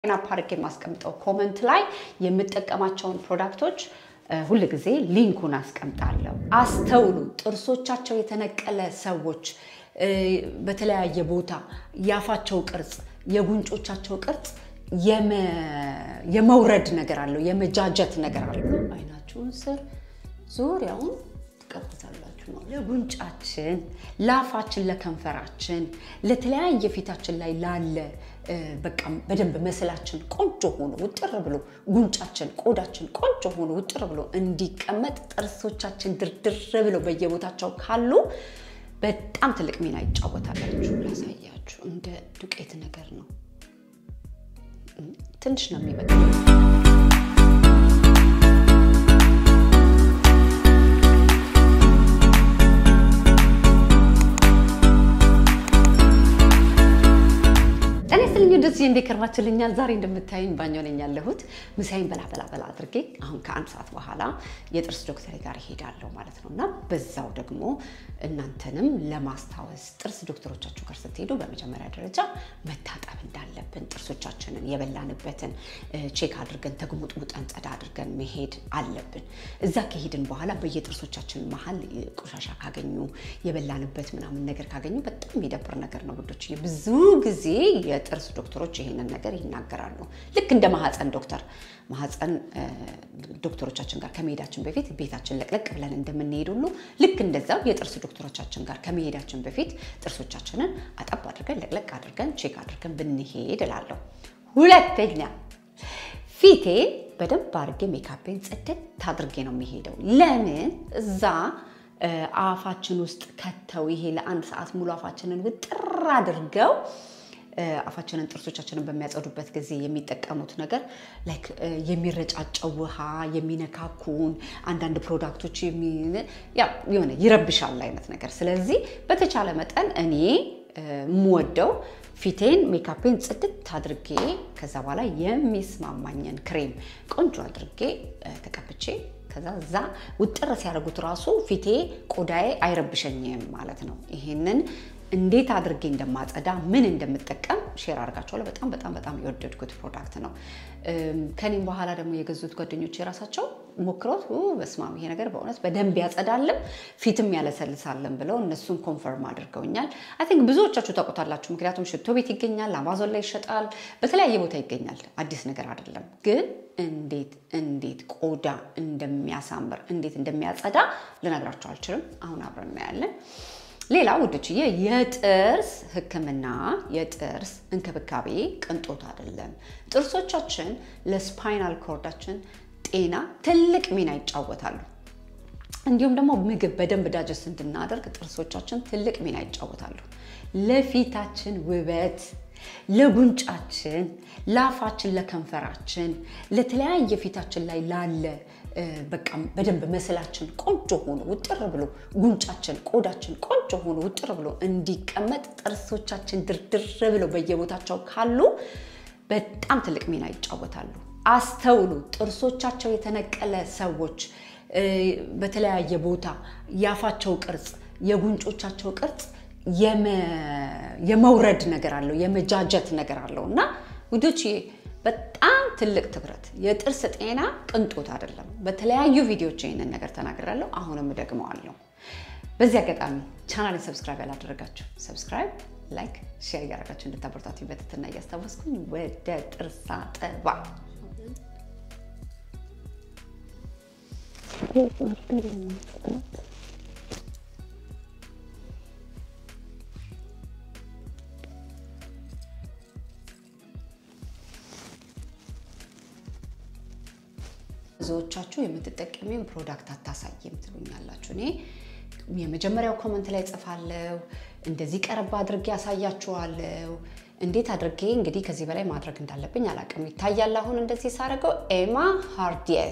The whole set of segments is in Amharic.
ናፕ አድርጌ የማስቀምጠው ኮመንት ላይ የምጠቀማቸውን ፕሮዳክቶች ሁል ጊዜ ሊንኩን አስቀምጣለሁ። አስተውሉ። ጥርሶቻቸው የተነቀለ ሰዎች በተለያየ ቦታ የአፋቸው ቅርጽ፣ የጉንጮቻቸው ቅርጽ የመውረድ ነገር አለው፣ የመጃጀት ነገር አለው። አይናችሁን ስር ዙሪያውን ትቀቡታላችሁ ነው። ለጉንጫችን፣ ለአፋችን፣ ለከንፈራችን፣ ለተለያየ ፊታችን ላይ ላለ በቃ በደንብ መስላችን ቆንጆ ሆኖ ውጥር ብሎ ጉንጫችን፣ ቆዳችን ቆንጆ ሆኖ ውጥር ብሎ እንዲቀመጥ ጥርሶቻችን ድርድር ብለው በየቦታቸው ካሉ በጣም ትልቅ ሚና ይጫወታላችሁ። ላሳያችሁ። እንደ ዱቄት ነገር ነው። ትንሽ ነው የሚበቃ። ጤና ይስጥልኝ እንደዚህ እንዴ ከርማችሁልኛል። ዛሬ እንደምታዩኝ ባኞ ነኝ ያለሁት። ምሳዬን በላ በላ በላ አድርጌ አሁን ከአንድ ሰዓት በኋላ የጥርስ ዶክተር ጋር እሄዳለሁ ማለት ነው እና በዛው ደግሞ እናንተንም ለማስታወስ ጥርስ ዶክተሮቻችሁ ጋር ስትሄዱ በመጀመሪያ ደረጃ መታጠብ እንዳለብን ጥርሶቻችንን የበላንበትን ቼክ አድርገን ተግሙጥሙጠን ጸዳ አድርገን መሄድ አለብን። እዛ ከሄድን በኋላ በየጥርሶቻችን መሀል ቆሻሻ ካገኙ የበላንበት ምናምን ነገር ካገኙ በጣም የሚደብር ነገር ነው ውዶች። ብዙ ጊዜ የጥርስ ዶክተሮች ይሄንን ነገር ይናገራሉ። ልክ እንደ ማህፀን ዶክተር ማህፀን ዶክተሮቻችን ጋር ከመሄዳችን በፊት ቤታችን ለቅለቅ ብለን እንደምንሄድ ሁሉ ልክ እንደዛው የጥርስ ዶክተሮቻችን ጋር ከመሄዳችን በፊት ጥርሶቻችንን አጠብ አድርገን ለቅለቅ አድርገን ቼክ አድርገን ብንሄድ እላለሁ። ሁለተኛ ፊቴ በደንብ አድርጌ ሜካፔን ጽድት አድርጌ ነው የሚሄደው። ለምን እዛ አፋችን ውስጥ ከተው ይሄ ለአንድ ሰዓት ሙሉ አፋችንን ውጥር አድርገው አፋችንን ጥርሶቻችንን በሚያጸዱበት ጊዜ የሚጠቀሙት ነገር ላይክ የሚረጫጨው ውሃ የሚነካኩን አንዳንድ ፕሮዳክቶች የሆነ ይረብሻል አይነት ነገር። ስለዚህ በተቻለ መጠን እኔ የምወደው ፊቴን ሜካፔን ጽድት አድርጌ ከዛ በኋላ የሚስማማኝን ክሬም ቆንጆ አድርጌ ተቀብቼ ከዛ እዛ ውጥር ሲያደርጉት ራሱ ፊቴ ቆዳዬ አይረብሸኝም ማለት ነው። ይሄንን እንዴት አድርጌ እንደማጸዳ ምን እንደምጠቀም ሼር አድርጋቸዋለሁ። በጣም በጣም በጣም የወደድኩት ፕሮዳክት ነው። ከኔም በኋላ ደግሞ የገዙት ጓደኞች የራሳቸው ሞክሮት በስማም ይሄ ነገር በእውነት በደንብ ያጸዳልም ፊትም ያለሰልሳልን ብለው እነሱን ኮንፈርም አድርገውኛል። አይ ቲንክ ብዙዎቻችሁ ታውቁታላችሁ። ምክንያቱም ሽቶ ቤት ይገኛል፣ አማዞን ላይ ይሸጣል፣ በተለያየ ቦታ ይገኛል። አዲስ ነገር አይደለም። ግን እንዴት እንዴት ቆዳ እንደሚያሳምር እንዴት እንደሚያጸዳ ልነግራቸው አልችልም። አሁን አብረን እናያለን። ሌላ ውዶችዬ የጥርስ ሕክምና የጥርስ እንክብካቤ ቅንጦት አይደለም። ጥርሶቻችን ለስፓይናል ኮርዳችን ጤና ትልቅ ሚና ይጫወታሉ። እንዲሁም ደግሞ ምግብ በደንብ ዳጀስት እንድናደርግ ጥርሶቻችን ትልቅ ሚና ይጫወታሉ። ለፊታችን ውበት፣ ለጉንጫችን፣ ለአፋችን፣ ለከንፈራችን፣ ለተለያየ ፊታችን ላይ ላለ በቃ በደንብ መስላችን ቆንጆ ሆኖ ውጥር ብሎ ጉንጫችን፣ ቆዳችን ቆንጆ ሆኖ ውጥር ብሎ እንዲቀመጥ ጥርሶቻችን ድርድር ብለው በየቦታቸው ካሉ በጣም ትልቅ ሚና ይጫወታሉ። አስተውሉ። ጥርሶቻቸው የተነቀለ ሰዎች በተለያየ ቦታ የአፋቸው ቅርጽ፣ የጉንጮቻቸው ቅርጽ የመውረድ ነገር አለው፣ የመጃጀት ነገር አለው እና ውዶች በጣም ትልቅ ትኩረት። የጥርስ ጤና ቅንጦት አይደለም። በተለያዩ ቪዲዮዎች ይህንን ነገር ተናግራለሁ። አሁንም እደግመዋለሁ። በዚህ አጋጣሚ ቻናልን ሰብስክራይብ ያላደረጋችሁ ሰብስክራይብ፣ ላይክ፣ ሼር እያደረጋችሁ እንድታበረታቱ በትህትና እያስታወስኩኝ ወደ ጥርስ አጠባ ብዙዎቻችሁ የምትጠቀሚውን ፕሮዳክት አታሳይም ትሉኛላችሁ። እኔ የመጀመሪያው ኮመንት ላይ ጽፋለሁ፣ እንደዚህ ቀረባ አድርጌ ያሳያችኋለሁ። እንዴት አድርጌ እንግዲህ ከዚህ በላይ ማድረግ እንዳለብኝ አላውቅም። ይታያል አሁን እንደዚህ ሳደርገው ኤማ ሃርዲየ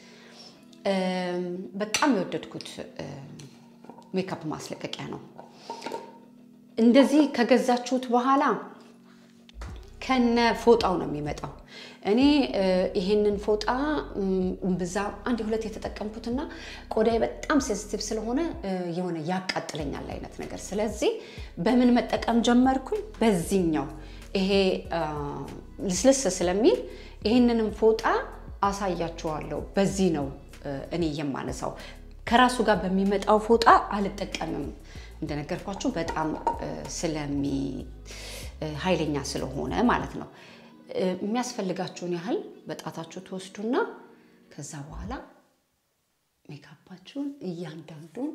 በጣም የወደድኩት ሜካፕ ማስለቀቂያ ነው። እንደዚህ ከገዛችሁት በኋላ ከነ ፎጣው ነው የሚመጣው። እኔ ይሄንን ፎጣ ብዛ አንድ ሁለት የተጠቀምኩትና ቆዳዬ በጣም ሴንሲቲቭ ስለሆነ የሆነ ያቃጥለኛል አይነት ነገር። ስለዚህ በምን መጠቀም ጀመርኩኝ? በዚህኛው ይሄ ልስልስ ስለሚል ይህንንም ፎጣ አሳያችኋለሁ። በዚህ ነው እኔ የማነሳው። ከራሱ ጋር በሚመጣው ፎጣ አልጠቀምም። እንደነገርኳችሁ በጣም ስለሚ ኃይለኛ ስለሆነ ማለት ነው። የሚያስፈልጋችሁን ያህል በጣታችሁ ትወስዱና ከዛ በኋላ ሜካፓችሁን እያንዳንዱን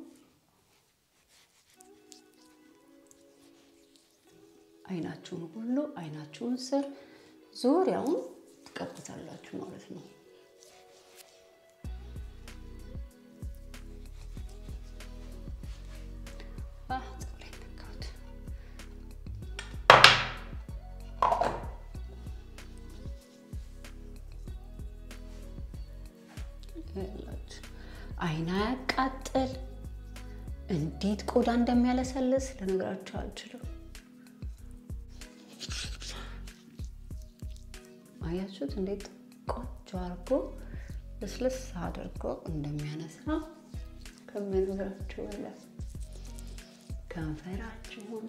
አይናችሁን ሁሉ አይናችሁን ስር ዙሪያውን ትቀቡታላችሁ ማለት ነው። አይን አያቃጥል፣ እንዴት ቆዳ እንደሚያለሰልስ ልነግራችሁ አልችልም። አያችሁት? እንዴት ቆንጆ አድርጎ ልስልስ አድርጎ እንደሚያነሳ ከምነግራችሁ በላይ ከንፈራችሁን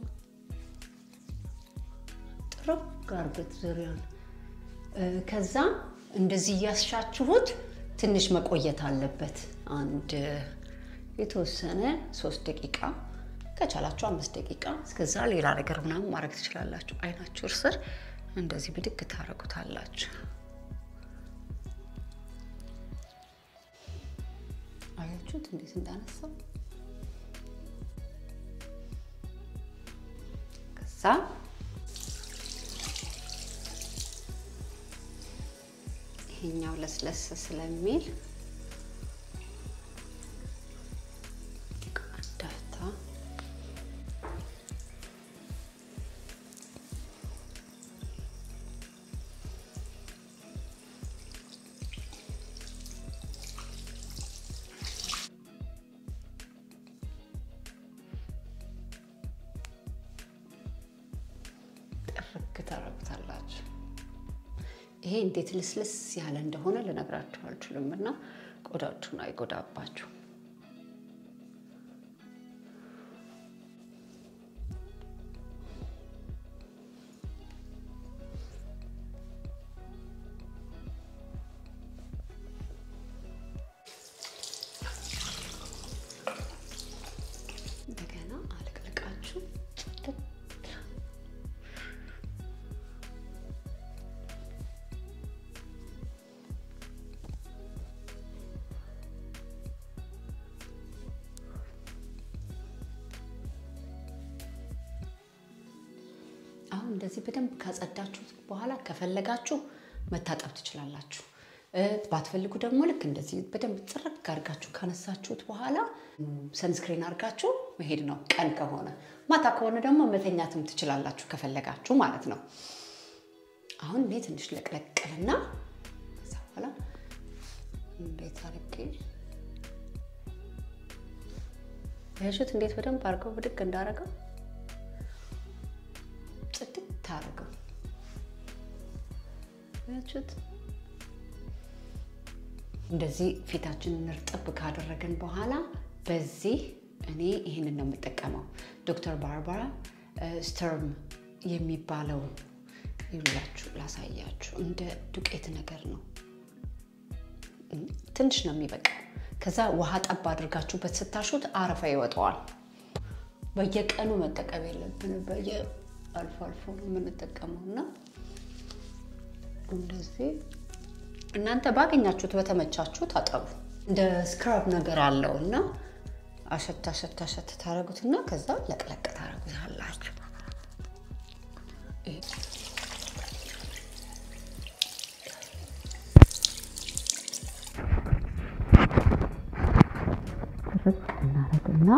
ጥርግ አድርጉት ዙሪያውን። ከዛ እንደዚህ እያሻችሁት ትንሽ መቆየት አለበት። አንድ የተወሰነ ሶስት ደቂቃ ከቻላችሁ አምስት ደቂቃ እስከዛ ሌላ ነገር ምናምን ማድረግ ትችላላችሁ። አይናችሁ ስር እንደዚህ ብድግ ታደርጉታላችሁ። አያችሁት እንዴት እንዳነሳው። ከዛ ይሄኛው ለስለስ ስለሚል ዳታ ጥርግ ታረጉታላችሁ። ይሄ እንዴት ልስልስ ያለ እንደሆነ ልነግራችሁ አልችልም እና ቆዳችሁን አይጎዳባችሁ። እንደገና አልቅልቃችሁ አሁን እንደዚህ በደንብ ካጸዳችሁት በኋላ ከፈለጋችሁ መታጠብ ትችላላችሁ። ባትፈልጉ ደግሞ ልክ እንደዚህ በደንብ ጥርግ አድርጋችሁ ካነሳችሁት በኋላ ሰንስክሪን አድርጋችሁ መሄድ ነው። ቀን ከሆነ ማታ ከሆነ ደግሞ መተኛትም ትችላላችሁ ከፈለጋችሁ ማለት ነው። አሁን እኔ ትንሽ ለቅለቅልና ከዛ በኋላ እንዴት አድርጌ ያሹት እንዴት በደንብ አድርገው ብድግ እንዳደረገው ጽድት አድርገው ያችሁት። እንደዚህ ፊታችንን እርጥብ ካደረግን በኋላ በዚህ እኔ ይህንን ነው የምጠቀመው። ዶክተር ባርባራ ስተርም የሚባለው ይላችሁ ላሳያችሁ። እንደ ዱቄት ነገር ነው። ትንሽ ነው የሚበቃው። ከዛ ውሃ ጠብ አድርጋችሁበት ስታሹት አረፋ ይወጣዋል። በየቀኑ መጠቀም የለብንም። በየ አልፎ አልፎ ነው የምንጠቀመው እና እንደዚህ እናንተ ባገኛችሁት በተመቻችሁ ታጠቡ። እንደ ስክራብ ነገር አለው እና አሸት አሸት አሸት ታደረጉትና ከዛ ለቅለቅ ታደረጉታላችሁ። ርቅ እናደርግና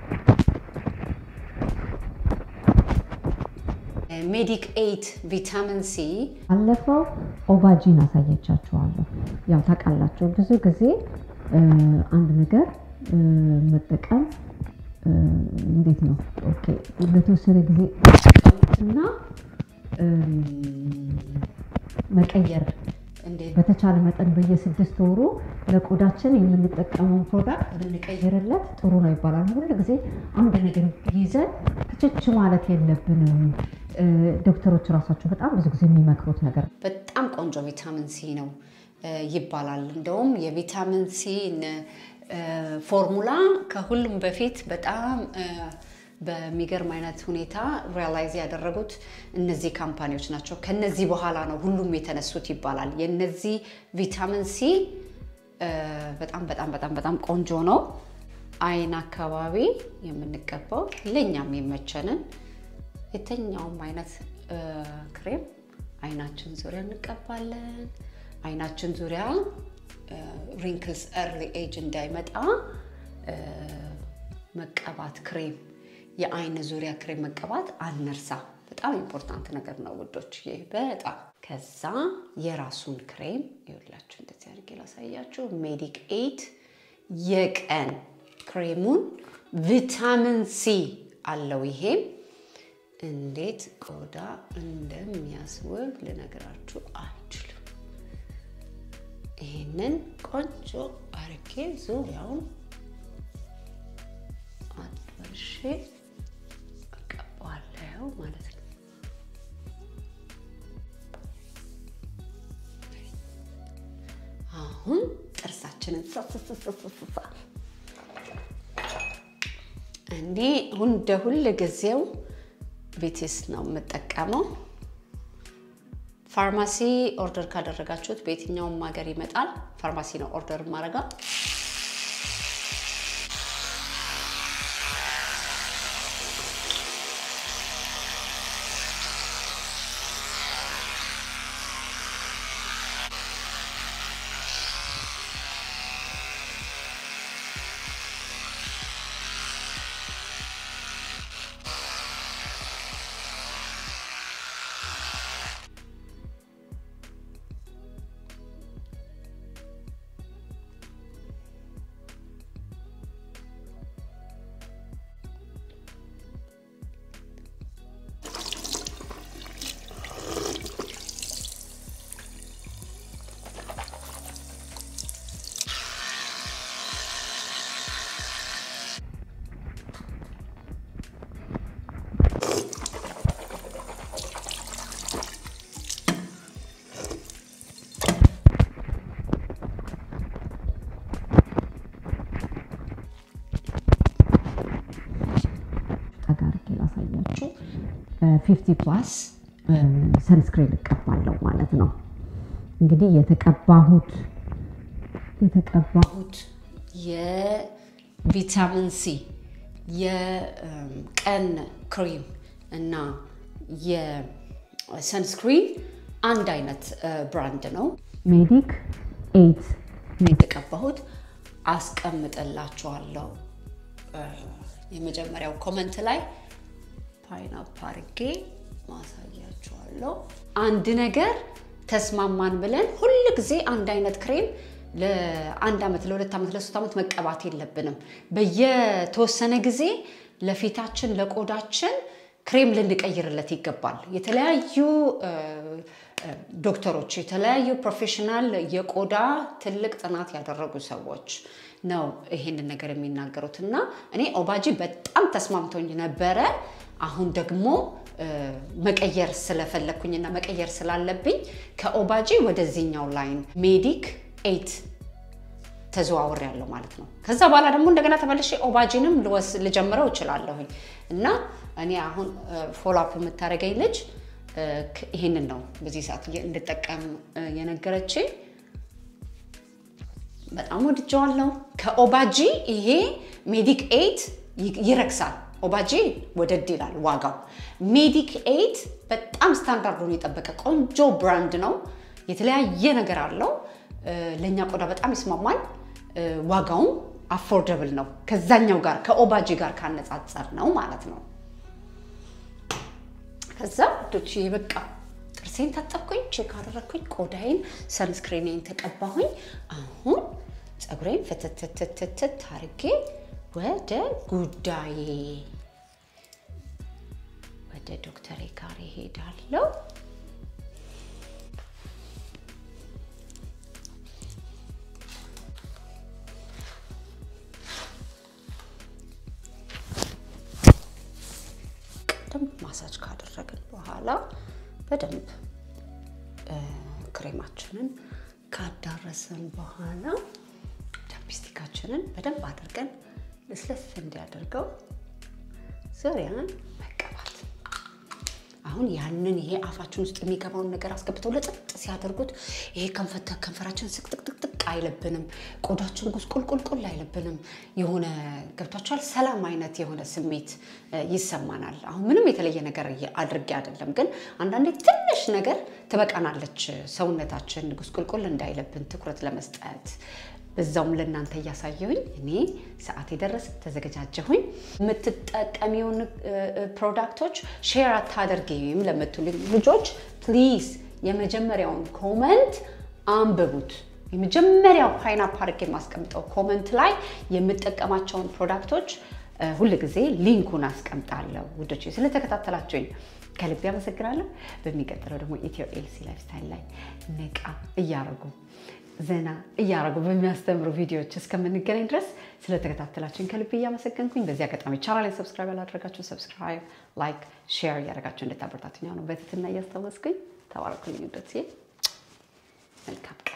ሜዲክ ኤይት ቪታሚን ሲ ባለፈው ኦቫጂን አሳየቻችኋለሁ። ያው ታውቃላችሁ ብዙ ጊዜ አንድ ነገር መጠቀም እንዴት ነው ኦኬ፣ ለተወሰነ ጊዜ እና መቀየር እንዴት በተቻለ መጠን በየስድስት ወሩ ለቆዳችን የምንጠቀመውን ፕሮዳክት ብንቀይርለት ጥሩ ነው ይባላል። ሁል ጊዜ አንድ ነገር ይዘን ክችች ማለት የለብንም። እ፣ ዶክተሮች ራሳቸው በጣም ብዙ ጊዜ የሚመክሩት ነገር በጣም ቆንጆ ቪታሚን ሲ ነው እ፣ ይባላል። እንደውም የቪታሚን ሲ ፎርሙላ ከሁሉም በፊት በጣም እ፣ በሚገርም አይነት ሁኔታ ሪያላይዝ ያደረጉት እነዚህ ካምፓኒዎች ናቸው። ከነዚህ በኋላ ነው ሁሉም የተነሱት ይባላል። የነዚህ ቪታሚን ሲ እ፣ በጣም በጣም በጣም በጣም ቆንጆ ነው። አይን አካባቢ የምንቀባው ለእኛም የመቸንን የትኛውም አይነት እ፣ ክሬም አይናችን ዙሪያ እንቀባለን። አይናችን ዙሪያ ሪንክልስ ኤርሊ ኤጅ እንዳይመጣ እ፣ መቀባት ክሬም፣ የአይን ዙሪያ ክሬም መቀባት አንርሳ። በጣም ኢምፖርታንት ነገር ነው ውዶች፣ ይህ በጣም ከዛ የራሱን ክሬም ይኸውላችሁ፣ እንደዚህ አድርጌ ላሳያችሁ። ሜዲክ ኤት የቀን ክሬሙን ቪታሚን ሲ አለው ይሄም እንዴት ቆዳ እንደሚያስውብ ልነግራችሁ አልችልም። ይህንን ቆንጆ አርጌ ዙሪያውን አጥበርሼ እቀባዋለሁ ማለት ነው። አሁን ጥርሳችንን ሳስስስስሳ እኔ እንደ ሁል ጊዜው ቤቴስ ነው የምጠቀመው። ፋርማሲ ኦርደር ካደረጋችሁት በየትኛውም ሀገር ይመጣል። ፋርማሲ ነው ኦርደር ማድረጋ። ጠጋ አድርጌ ላሳያችሁ። ፊፍቲ ፕላስ ሰንስክሪን እቀባለሁ ማለት ነው። እንግዲህ የተቀባሁት የተቀባሁት የቪታሚን ሲ የቀን ክሬም እና የሰንስክሪን አንድ አይነት ብራንድ ነው። ሜዲክ ኤይት የተቀባሁት አስቀምጥላችኋለሁ የመጀመሪያው ኮመንት ላይ ፓይናፕ አርጌ ማሳያችኋለሁ። አንድ ነገር ተስማማን ብለን ሁል ጊዜ አንድ አይነት ክሬም ለአንድ ዓመት፣ ለሁለት ዓመት፣ ለሶስት ዓመት መቀባት የለብንም። በየተወሰነ ጊዜ ለፊታችን ለቆዳችን ክሬም ልንቀይርለት ይገባል። የተለያዩ ዶክተሮች የተለያዩ ፕሮፌሽናል የቆዳ ትልቅ ጥናት ያደረጉ ሰዎች ነው ይሄንን ነገር የሚናገሩት እና እኔ ኦባጂ በጣም ተስማምቶኝ ነበረ። አሁን ደግሞ መቀየር ስለፈለግኩኝና መቀየር ስላለብኝ ከኦባጂ ወደዚህኛው ላይን ሜዲክ ኤይት ተዘዋውር ያለው ማለት ነው። ከዛ በኋላ ደግሞ እንደገና ተመልሼ ኦባጂንም ልጀምረው እችላለሁኝ እና እኔ አሁን ፎሎአፕ የምታደርገኝ ልጅ ይሄንን ነው በዚህ ሰዓት እንድጠቀም የነገረችኝ። በጣም ወድጀዋለሁ። ከኦባጂ ይሄ ሜዲክ ኤይት ይረክሳል። ኦባጂ ወደድ ይላል ዋጋው። ሜዲክ ኤይት በጣም ስታንዳርዱን የጠበቀ ቆንጆ ብራንድ ነው። የተለያየ ነገር አለው። ለእኛ ቆዳ በጣም ይስማማል። ዋጋውም አፎርደብል ነው ከዛኛው ጋር ከኦባጂ ጋር ካነጻጸር ነው ማለት ነው። ከዛ ዶች በቃ ጥርሴን ታጠብኩኝ፣ ቼክ አደረግኩኝ፣ ቆዳዬን ሰንስክሪኔን ተቀባሁኝ። አሁን ፀጉሬን ፍትትትትት አርጌ ወደ ጉዳዬ ወደ ዶክተሬ ጋር ይሄዳለሁ። ማሳጅ ካደረግን በኋላ በደንብ ክሬማችንን ካዳረስን በኋላ ቻፕስቲካችንን በደንብ አድርገን ለስለስ እንዲያደርገው ዙሪያን መቀባት። አሁን ያንን ይሄ አፋችን ውስጥ የሚገባውን ነገር አስገብተው ለጥጥ ሲያደርጉት ይሄ ከንፈራችን ስቅጥቅጥቅ አይለብንም፣ ቆዳችን ጉስቁልቁልቁል አይለብንም። የሆነ ገብቷችኋል፣ ሰላም አይነት የሆነ ስሜት ይሰማናል። አሁን ምንም የተለየ ነገር አድርጌ አይደለም፣ ግን አንዳንዴ ትንሽ ነገር ትበቃናለች ሰውነታችን ጉስቁልቁል እንዳይለብን ትኩረት ለመስጠት በዛውም ለእናንተ እያሳየሁኝ እኔ ሰዓት የደረሰ ተዘገጃጀሁኝ። የምትጠቀሚውን ፕሮዳክቶች ሼር አታደርጊም ለምትሉ ልጆች ፕሊዝ የመጀመሪያውን ኮመንት አንብቡት። የመጀመሪያው ፓይናፕ አድርጌ የማስቀምጠው ኮመንት ላይ የምጠቀማቸውን ፕሮዳክቶች ሁል ጊዜ ሊንኩን አስቀምጣለሁ። ውዶች ስለተከታተላችሁኝ ከልቤ አመሰግናለሁ። በሚቀጥለው ደግሞ ኢትዮ ኤልሲ ላይፍ ስታይል ላይ ነቃ እያረጉ ዘና እያረጉ በሚያስተምሩ ቪዲዮዎች እስከምንገናኝ ድረስ ስለተከታተላችሁኝ ከልቤ እያመሰገንኩኝ በዚህ አጋጣሚ ቻናሌን ሰብስክራይብ ያላደረጋችሁ ሰብስክራይብ፣ ላይክ፣ ሼር እያደረጋችሁ እንድታበረታቱኝ ነው በትህትና እያስታወስኩኝ ተባረኩልኝ። ውዶቼ መልካም